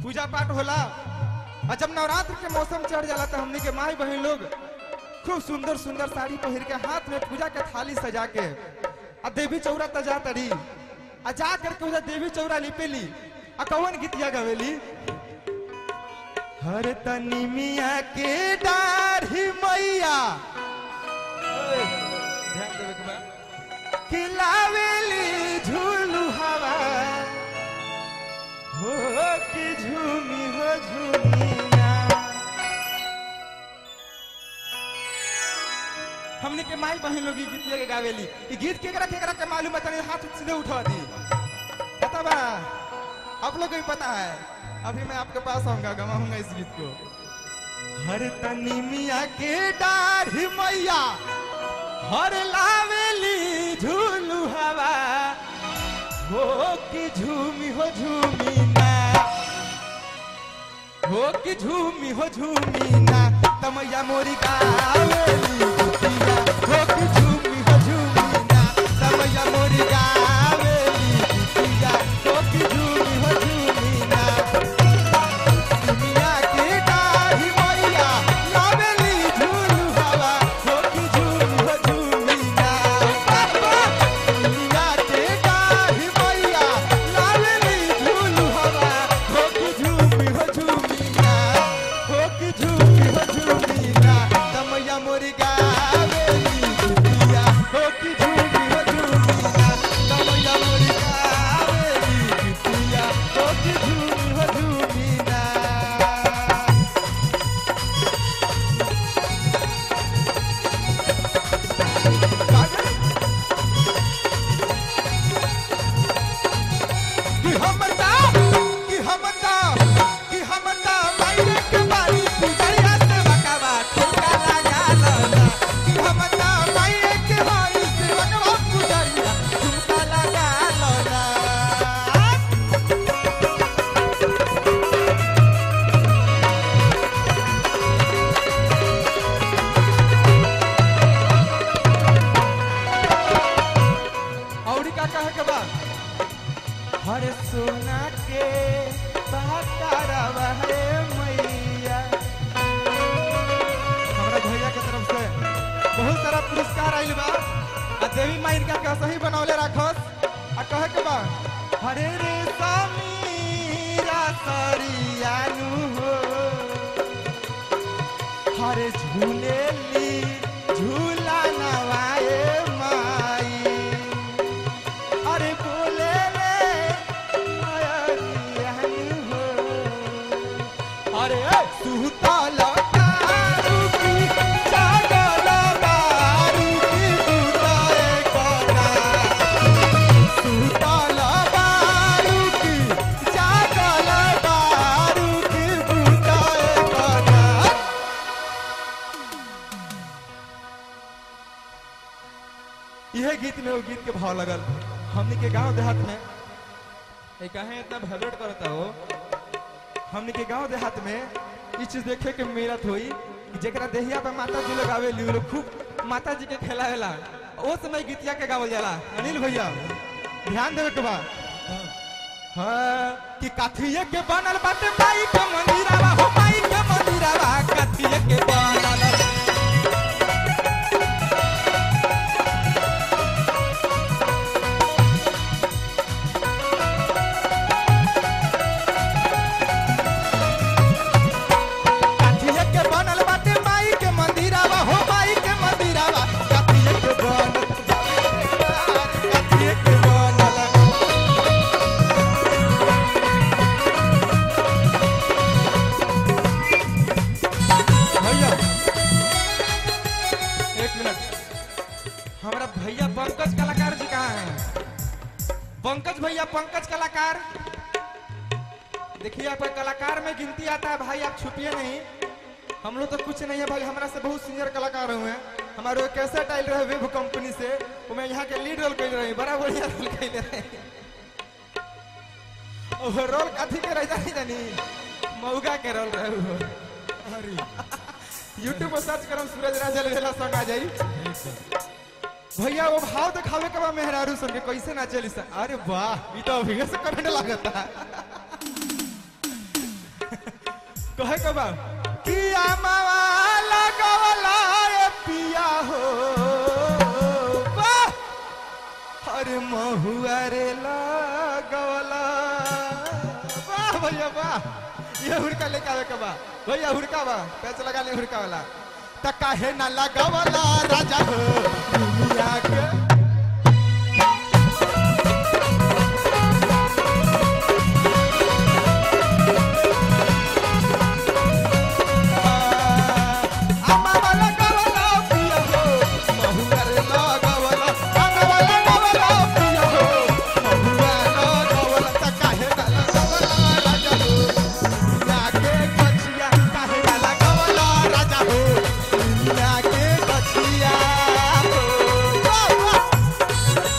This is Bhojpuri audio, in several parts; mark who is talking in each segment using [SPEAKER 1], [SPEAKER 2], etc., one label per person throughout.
[SPEAKER 1] पूजा पाठ होला और जब नवरात्र के मौसम चढ़ जाला तो हमनी के माई बहन लोग खूब सुंदर सुंदर साड़ी पहिर के हाथ में पूजा के थाली सजा के आ देवी चौरा तजा तड़ी आ जा करके उधर देवी चौरा लिपेली आ कौन गीतिया गवेली हर तनी मिया के दाढ़ी मैया ध्यान देवे के बा खिलावेली झूलू हवा हो कि झूमी हो झूमिया हमने के माई बहन लोग ई गीतिया के गावेली ई गीत केकरा केकरा के मालूम है तनी हाथ सीधे उठा दी पता बा आप लोग को भी पता है अभी मैं आपके पास आऊंगा गवाऊंगा इस गीत को हर तनी मिया के डाढ़ी मैया हर लावेली झूलू हवा हो कि झूमी हो झूमी ना हो कि झूमी हो झूमी ना तमैया मोरी गावेली गुतिया हो कि झूमी हो झूमी ना तमैया मोरी गावेली गुतिया हो कि झूमी हो झूमी ना दुनिया की डाढ़ी मैया लावेली झूलू हवा हो कि झूमी हो झूमी ना दुनिया की डाढ़ी मैया लावेली झूलू हवा हो कि झूमी हो झूमी ना हो कि झूमी हो झूमी ना तमैया मोरी गावेली दुनिया हो कि झूमी हो झूमी ना तमैया मोरी गावेली दुनिया हो कि झूमी हो झूमी ना कि हमता कि हमता कि हमता मायरे के बारी पुजरिया से बकावा ठुका लगा लना कि हमता मायरे के बारी से बकावा पुजरिया ठुका लगा लना औरी का कहे के बा हर सोना के बहतारवा है मैया हमरा भैया के तरफ से बहुत सारा पुरस्कार आइल बा आ देवी माई इनका के सही बनौले राखस आ कहे के बा हरे रे समीरा सरियानु हो हरे झूलेली झूला नवाए माई अरे बोले रे मयरियन हो अरे सुतल कारू की जागल बारू की बुताए करा सुतल बारू की जागल बारू की बुताए करा यह गीत में वो गीत के भाव लगल हमनी के गांव देहात में ये कहे इतना भरट करता हो हमनी के गांव देहात में ई चीज देखे के मेरत होई कि जेकरा देहिया पे माता जी लोग आवे ली लोग खूब माता जी के खेलावेला ओ समय गीतिया के गावल जाला अनिल भैया ध्यान देवे के बा हाँ कि काथिये के बनल बाटे माई के मंदिरवा हो माई के मंदिरवा काथिये के बनल काठिये के बनल बाटे माई के मंदिरवा हो माई के मंदिरवा काठिये के बनल काठिये के बनल भैया एक मिनट हमारा भैया पंकज कलाकार जी कहाँ हैं पंकज भैया पंकज कलाकार देखिए आप कलाकार में गिनती आता है भाई आप छुपिए नहीं हम लोग तो कुछ नहीं है भाई हमारा से बहुत सीनियर कलाकार हुए हैं हमारे वो कैसे टाइल रहे वेब कंपनी से वो मैं यहाँ के लीड रोल कर रही बड़ा बढ़िया रोल कर रहे वो रोल कथी के रह जानी जानी मऊगा के रोल रहे हो अरे यूट्यूब पर सर्च करम सूरज राजल वेला संग आ जाई भैया वो भाव दिखावे के बा मेहरारू सन के कैसे ना चली सा अरे वाह ई तो अभी से करंट लागता कहे के बा किया मावा लगवला ए पिया हो वाह अरे महुआ रे लगवला वाह भैया वाह ये हुड़का लेके आवे के बा भैया हुड़का बा पैसे लगा ले हुड़का वाला त काहे ना लगवला राजा हो दुनिया के अम्मा वाला गवला पिया हो महुआ रे लगवला अम्मा वाला गवला पिया हो महुआ लगवला त काहे ना लगवला राजा हो दुनिया के कछिया काहे ना लगवला राजा हो दुनिया के कछिया हो वाह वाह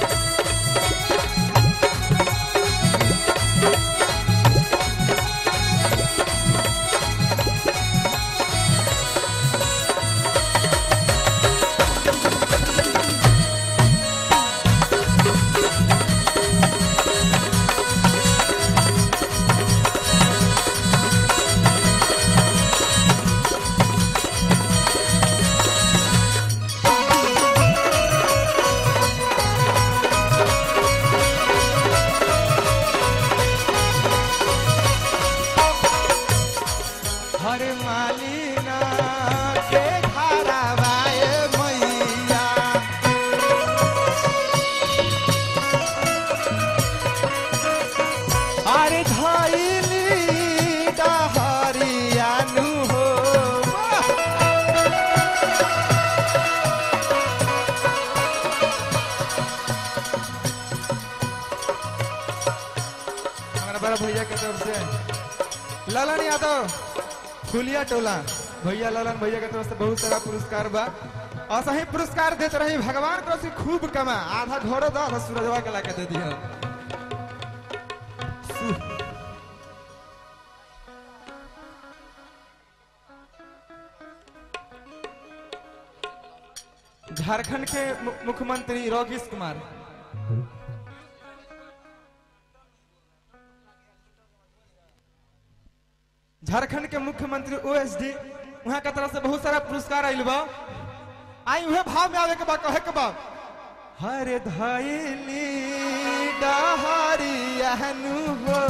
[SPEAKER 1] हर मालिना के घरवाए मैया अरे धैली डहरियानु हो हमारा बड़ा भैया के तरफ से ललन यादव फुलिया टोला भैया ललन भैया के तरफ से बहुत सारा पुरस्कार बा और सही पुरस्कार देते रही भगवान तरफ से खूब कमा आधा घोड़ो दो आधा सूरजवा के लाके दे दिया झारखंड के मु- मुख्यमंत्री योगेश कुमार झारखंड के मुख्यमंत्री ओएसडी वहां के तरफ से बहुत सारा पुरस्कार आइल बा आई उहे भाव में आवे के बा कहे के बा हरे धैली डहरियानु हो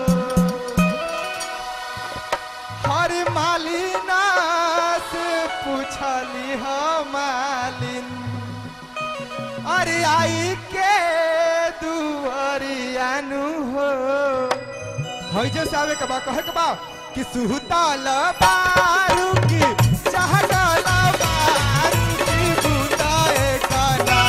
[SPEAKER 1] हरे मालिना से पूछली हो मालिन अरे आई के दुआरियानु हो हई जे से आवे के बा कहे के बा कि सुहताल बारू की चाहताल बारू की बुताए काना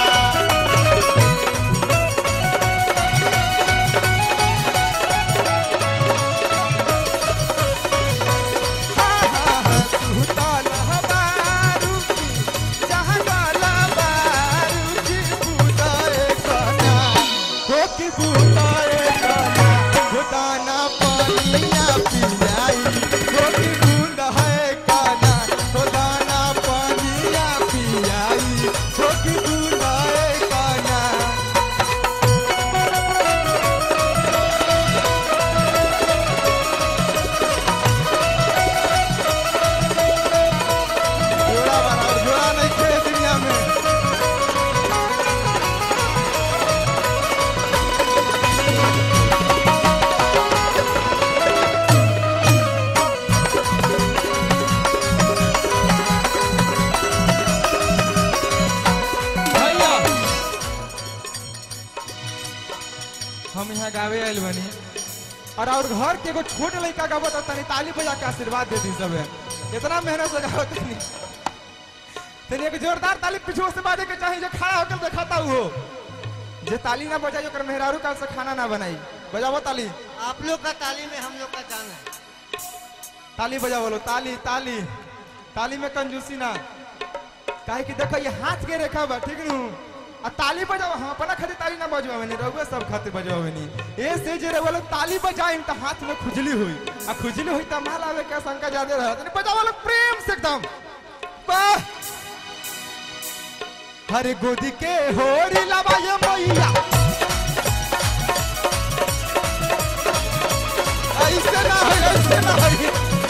[SPEAKER 1] सुहताल बारू की चाहताल बारू की बुताए काना हो की बुताए काना खुदाना पानिया पियाई हो की बूंद है काना खुदाना पानिया पियाई हो की बूंद है काना जोड़ा बना और जोड़ा नहीं खे दुनिया में भैया हम यहाँ गावे आयल बनी और और घर के एगो छोट लड़का गावत है तनी ताली बजा के आशीर्वाद दे दी सब इतना मेहनत से गावत तनी तनी एक जोरदार ताली पीछे से बाजे के चाहिए जो खड़ा होकर दिखाता हो जे ताली ना बजाई ओकर मेहरारू काल से खाना ना बनाई बजावो ताली
[SPEAKER 2] आप लोग का ताली में हम लोग का जान है
[SPEAKER 1] ताली बजाओ लो ताली ताली ताली में कंजूसी ना काहे कि देखो ये हाथ के रेखा बा ठीक नु आ ताली बजाओ हम अपना खातिर ताली ना बजवावे नहीं रहुए सब खातिर बजवावे नहीं ए से जे रहुए लोग ताली बजाइन त हाथ में खुजली हुई आ खुजली हुई त माल आवे के शंका ज्यादा रहत नहीं बजाओ लोग प्रेम से एकदम वाह हरे गोदी के होरी लबाए मैया ऐसे ना हो ऐसे ना हो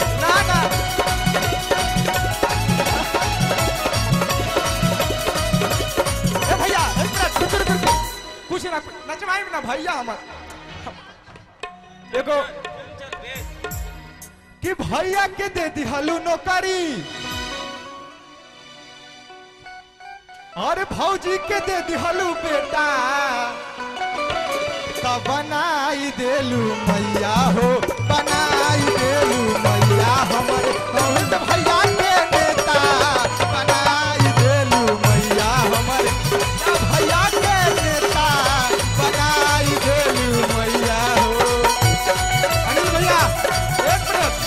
[SPEAKER 1] भैया हमर एगो कि भैया के दे दिहलू नौकरी और भौजी के दे दिहलू बेटा तब बनाई देलू मैया हो बनाई देलू मैया हमर बहुत भैया के नेता बनाई देलू मैया हमर या भैया के नेता बनाई देलू मैया हो अनिल भैया एक मिनट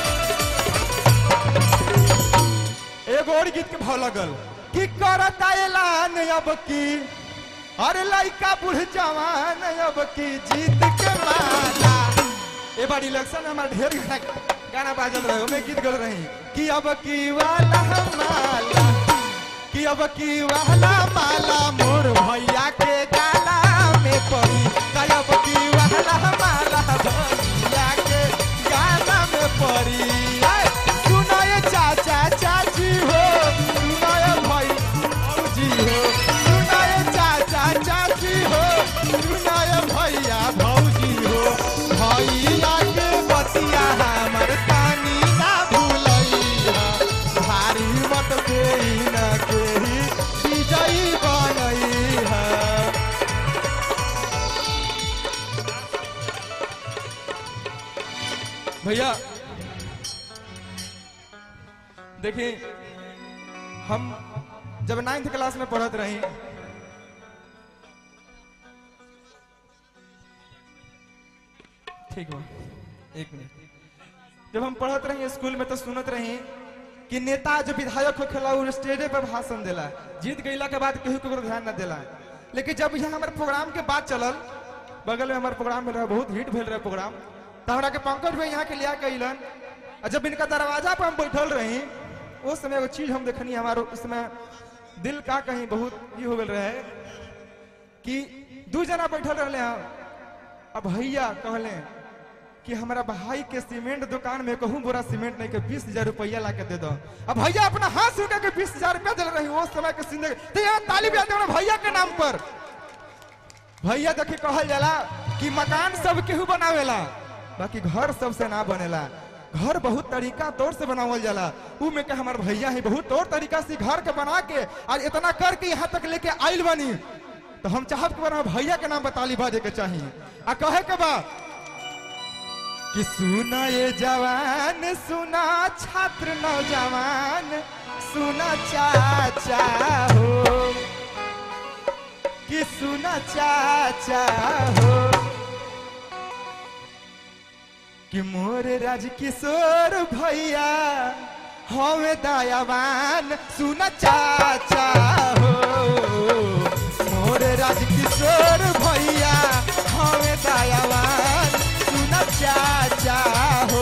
[SPEAKER 1] एगो और गीत के भाव लगल कि करता ऐलान अब की अरे लड़का बूढ़ जवान अब की जीत के माला ए बार इलेक्शन में हमारा ढेर गाना गाना बाजल रहे मैं गीत गल रही कि अब की वाला माला कि अब की वाला माला मोर भैया के गाला में पड़ी कि अब की वाला माला भैया के गाला में पड़ी आए, सुनो ये चाचा चाची हो सुनो ये भाई भौजी हो सुनो ये चाचा चाची हो सुनो ये भैया भौजी हो भैया के बतिया हमर तानी ना भूलैया भारी मत देई न केही विजयी बनैहा भैया देखिए हम जब नाइन्थ क्लास में पढ़त रही ठीक बा एक मिनट जब हम पढ़त रही स्कूल में तो सुनत रही कि नेता जो विधायक होखेला उ स्टेजे पर भाषण देला जीत गईला के बाद केहू केकरो ध्यान न देला लेकिन जब यहाँ हमारे प्रोग्राम के बात चलल बगल में हमारे प्रोग्राम भेल रहा बहुत हिट भेल रहा प्रोग्राम तो हमरा के पंकज भाई यहाँ के लिया के अलन और जब इनका दरवाजा पर हम बैठल रही उस समय एगो चीज हम देखनी हमारो उस समय दिल का कहीं बहुत ये हो गल रहे कि दू जना बैठल रहले हम अब भैया कहले कि हमारा भाई के सीमेंट दुकान में कहूँ बोरा सीमेंट नहीं के बीस हजार रुपया ला के दे दो अब भैया अपना हाथ से के बीस हजार रुपया दिल रही उस समय के जिंदगी तो यहाँ ताली बजा दे भैया के नाम पर भैया देखी कहल जाला कि मकान सब केहू बनावेला बाकी घर सबसे ना बनेला घर बहुत तरीका तौर से बनावल जाला ऊ में के हमार भैया है बहुत तौर तरीका से घर के बना के आज इतना करके यहाँ तक लेके आइल बनी तो हम चाहब कि हमारे भैया के नाम बताली बाजे के चाहिए आ कहे के बा कि सुना ये जवान सुना छात्र नौजवान सुना चाचा हो कि सुना चाचा हो कि मोर राज किशोर भैया हमें दयावान सुना चाचा हो मोर राज किशोर भैया हमें दयावान सुना चाचा हो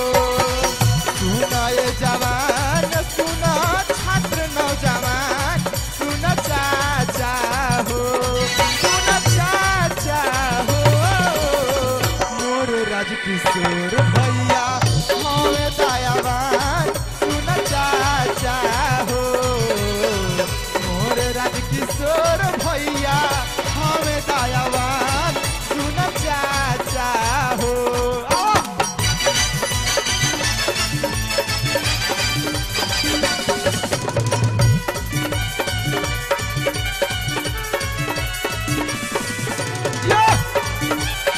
[SPEAKER 1] सुना ये जवान सुना छात्र नौजवान सुना चाचा हो सुना चाचा हो मोर राज किशोर भैया हमें दयावान सुना चाचा हो मोर राज किशोर भैया हमें दयावान सुना चाचा हो आ! Yeah!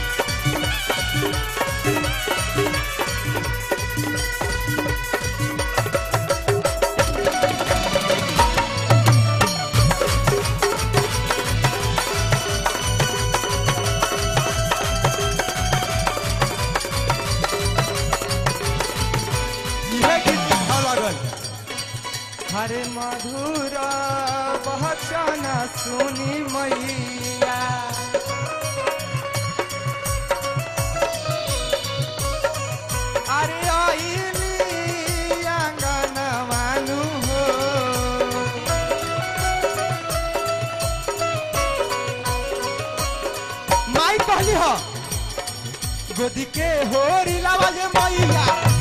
[SPEAKER 1] इहे गीत अच्छा लागल हरे मधुर बहचन सुनी मैया अरे आईली आंगन मानु हो माई कहली हो गोदी के होरी लावा जे मैया